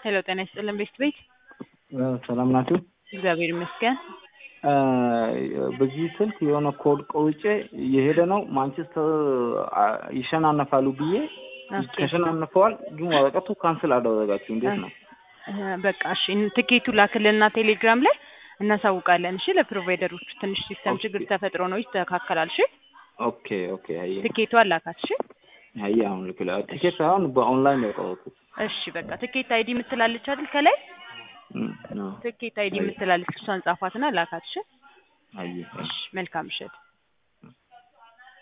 ሄሎ ጤና ይስጥልን ቤስት ቤት ሰላም ናችሁ? እግዚአብሔር ይመስገን። በዚህ ስልክ የሆነ ኮድ ቆውጬ እየሄደ ነው ማንቸስተር ይሸናነፋሉ ብዬ ኦኬ። ተሸናንፈዋል፣ ግን ወረቀቱ ካንስል አደረጋችሁ። እንዴት ነው? እ፣ በቃ እሺ ትኬቱ ላክልና ቴሌግራም ላይ እናሳውቃለን። እሺ ለፕሮቫይደሮቹ ትንሽ ሲስተም ችግር ተፈጥሮ ነው ይስተካከላል። እሺ ኦኬ ኦኬ። አየ ትኬቱ አላካት። እሺ አየ አሁን ልክ ላ- ቲኬት ሳይሆን በኦንላይን ነው የቆረጥኩት። እሺ በቃ ትኬት አይዲ የምትላለች አይደል ከላይ እም፣ አዎ። ትኬት አይዲ የምትላለች እሷን ጻፏትና ላካት። እሺ አየ እሺ መልካም ምሽት።